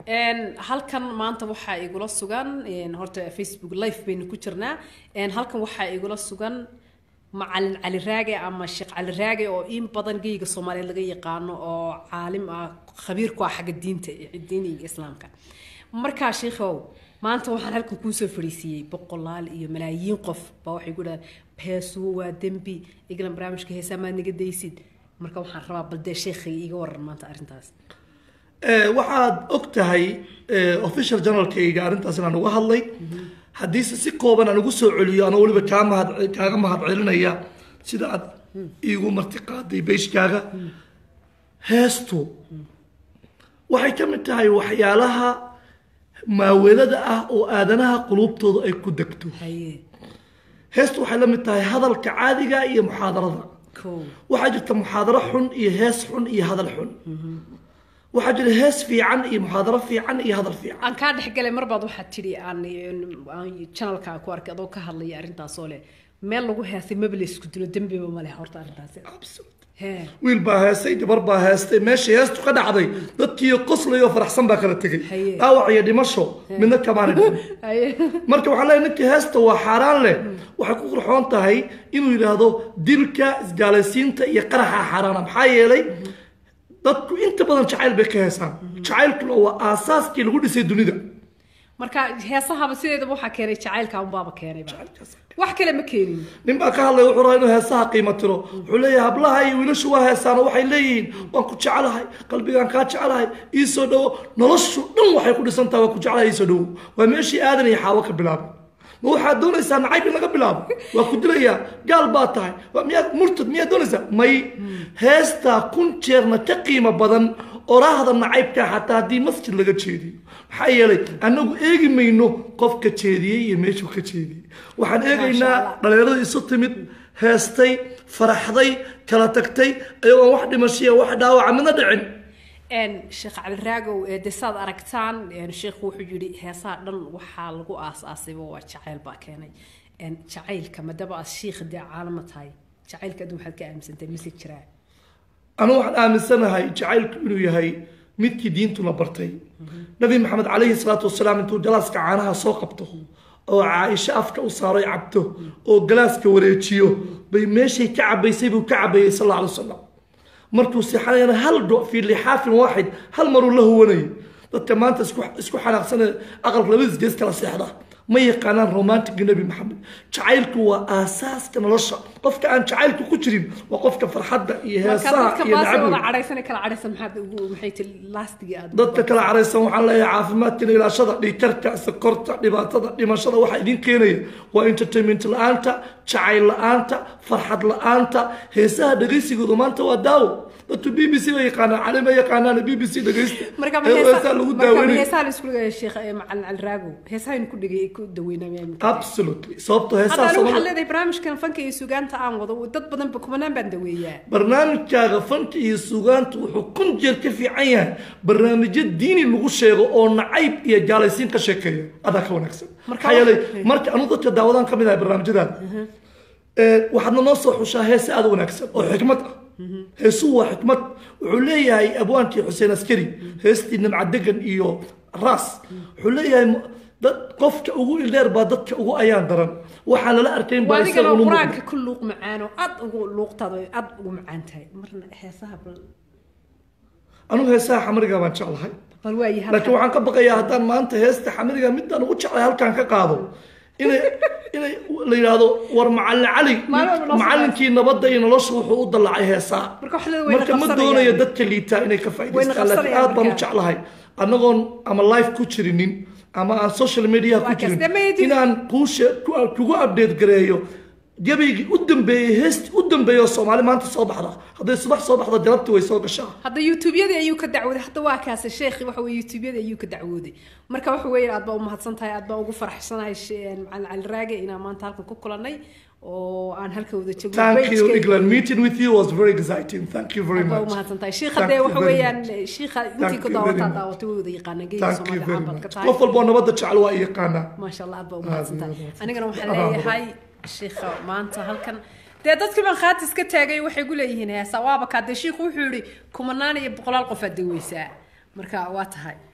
Een, halkan maanta waxaa igula sugan een, horta facebook live baynu ku jirnaa Een, halkan waxaa igula sugan macalin cali raage ama sheekh cali raage oo in badan geyga soomaaliyeed laga yaqaano oo caalim ah khabiir ku ah xagga diinta diiniga islaamka markaa sheikhow maanta waxaan halkan kuusoo fadhiisiiyey boqolaal iyo malaayiin qof baa waxay ku dhahaan heesuhu waa dembi iglan barnaamijka heesaa maad naga daysid marka waxaan rabaa bal dee sheekhay iga waran maanta arrintaas Eh, waxaad og tahay eh, official journalkayga arrintaas inaan uga hadlay haddiise si kooban aan ugu soo celiyo anoo weliba kaa mahad kaaga mahad celinaya sida aad iigu marti qaaday beyshkaaga heestu waxay ka mid tahay waxyaalaha maaweelada ah oo aadanaha quluubtooda ay ku degto haye heestu waxay la mid tahay hadalka caadiga iyo muxaadarada kow waxaa jirta muxaadaro xun iyo hees xun iyo hadal xun waxaa jira hees fiican iyo muxaadaro fiican iyo hadal fiican aan kaa dhexgalay mar baad waxaad tidhi aan aan channelka ku arkay adoo ka hadlaya arrintaasoo leh meel lagu heesay maba la isku dilo dembiba ma leh horta arrintaasi hee wiil baa heestay gabar baa heestay meeshii heestu ka dhacday dadkii qoslay oo faraxsan baa kala tegay Haye. dhaawac iyo dhimasho midna kamaana dhicin haye marka waxaan leeyahay ninkii heesta waa xaaraan leh waxay ku qurxoon tahay inuu yidhaahdo dilka isgaalaysiinta iyo qaraxa xaaraana maxaa yeelay dadku inta badan jacayl bay ka heesaan jacaylkuna waa aasaaskii lagu dhisay dunida marka heesahaba sideedaba waxaa keenay jacaylka unbaaba keenayba wax kale ma keenin nin baa ka hadlaya wuxuu rabaa inuu heesaha qiimo tiro wuxuu leeyahay hablaha iyo wiilashu waa heesaan oo waxay leeyihiin waan ku jecelahay qalbigaan kaa jecelahay ii soo dhowo noloshu dhan waxay ku dhisan tahay waa ku jecelahay ii soo dhowo waa meeshii aadan iyo xaawo ka bilaabay ma waxaad doonaysaa nacayb in laga bilaabo waa ku dilayaa gaal baa tahay waa miyaad murtad miyaad doonaysaa may heestaa kun jeerna ka qiimo badan oraahda nacaybka xataa haddii masjid laga jeediyo maxaa yeelay annagu eegi mayno qofka jeediyey iyo meeshuu ka jeediyey waxaan eegaynaa Allah. dhalinyarada isu timid heestay faraxday kala tagtay ayagoon wax dhimashiya wax dhaawaca midna dhicin een sheekh cali raagow ee de saad aragtaan een sheekhu wuxuu yidhi heesaha dhan waxaa lagu aas-aasayba waa jacayl baa keenay een jacaylka madaba aad shiikha dee caalama tahay jacaylka aduu waxaad ka aaminsantahay mise jiraa anu waxaan aaminsanahay jacaylku inuu yahay midkii diintuna bartay nabi maxamed calayhi salaatu wasalaam intuu galaaska caanaha soo qabto oo caaisho afka u saaray cabto oo galaaska wareejiyo bay meeshay ka cabaysay buu ka cabayay sal alla alay wasalam markuu seexanayana hal do fii lixaafin waaxid hal maruu la huwanayay dadka maanta isku isku xanaaqsanee aqalka labadiis gees kala seexda ma yaqaanaan romantiga nebi maxamed jacaylku waa aasaaska nolosha qofka aan jacaylku ku jirin waa qofka farxadda iyo marka heesaha dadka iyo baase wada nacabka cadhaysan kala cadhaysan maxaad ugu maxay ti laastigii aad dadka kala caraysan waxaan leeyahay caafimaadkana ilaashada dhiigkarka sokorta dhibaatada dhimashada waxaa idin keenaya waa entertainment la-aanta jacayl la-aanta farxad la-aanta heesaha dhegaysigooda maanta waa daawo dadku b b c ba yaqaanaan cali ma yaqaanaan b b c dhegaysta marka ma ee heesa heesaha lagu marka ma daaweynay heesaha la isku dhigaya sheekh ee macalin cali raagow heesahaynu ku dhigay ku daweynaa absolutely sababto hadda heesaha anigu waxaad Soomaali- leedahay barnaamijkan fanka iyo sugaanta aan wado dad badan ba kumanaan baan daweeyaa barnaamijkaaga fanka iyo sugaanta wuxuu kun jeer ka fiican yahay barnaamijyo diini lagu sheego oo nacayb iyo jaalaysiin ka sheekeeya adaa ka wanaagsan Marka maxaa yeelay wax- marka anu dadka daawadaan ka mid ahay barnaamijyadaada ee, waxaadna noo soo xushaa heese aada u wanaagsan oo xikmad ah heesuhu waa xikmad wuxuu leeyahay abwaankii xuseen askari heestii nimcadegan iyo raas wuxuu leeyahay mu- dad qofka ugu ildheer baa dadka ugu ayaan daran waxaan lala arkayn baa waadigana isaga unu muuqda. qur-aanka ku luuq macaan oo aad ugu luuqtaada oo aad ugu macaan tahay marna heesaha bal anigu heesaha xamriga baan jeclahay bal waayi laakiin waxaan ka baqayaa haddaan maanta heesta xamriga midaan ugu jeclay halkaan ka qaado inay inay la yidhaahdo war macallin cali Maalin walba noo soo macallinkii nabadda iyo nolosha wuxuu u dallacay heesaa Marka wax leedahay way marka ma naqabsanayaan. doonayo dadka liitaa inay ka faa'idaystaan laakiin naqabsanayaan aad baan u marka. jeclahay annagoon ama live ku jirinin ama aan social media ku Waa jirin kaste, ma yidhi- inaan kuushe ku- kugu update gareeyo gabaygii u dambeeyey heestii u dambeeyey oo soomaali maanta soo baxda hadday subax soo baxda galabtii way soo gashaa hadda youtubeyadii ayuu ka dacwooday hadda waa kaase sheekhi waxa weye youtubeyadii ayuu ka dacwooday marka waxa weeye aad baa umahadsan tahay aad baa ugu faraxsanahay she- macalin cali raage inaan maanta halkan ku kulanay oo aan halka wada joogno Thank you, Page-kayga. England. Meeting with you was very exciting. Thank you very aad baa much. umahadsan tahay shiikha Thank dee you waxa very weeyaan much. shiikha Thank intii ku you daawataa very much. daawatay way wada yaqaanaan geeyiga Thank you soomaali very ahaan baad ka much. tahay qof walboo nabadda jecel waa i yaqaanaa maasha allah aad baa umahadsan tahay Aad iyo anigana waxaan aad. leeyahay shiikha maanta halkan dee dadkii baan khaatis ka taagay waxay gu leeyihiin heesa waaba kaa dee shiikhu wuxuu yihi kumanaan iyo boqolaal qof aad daweysaa marka waa tahay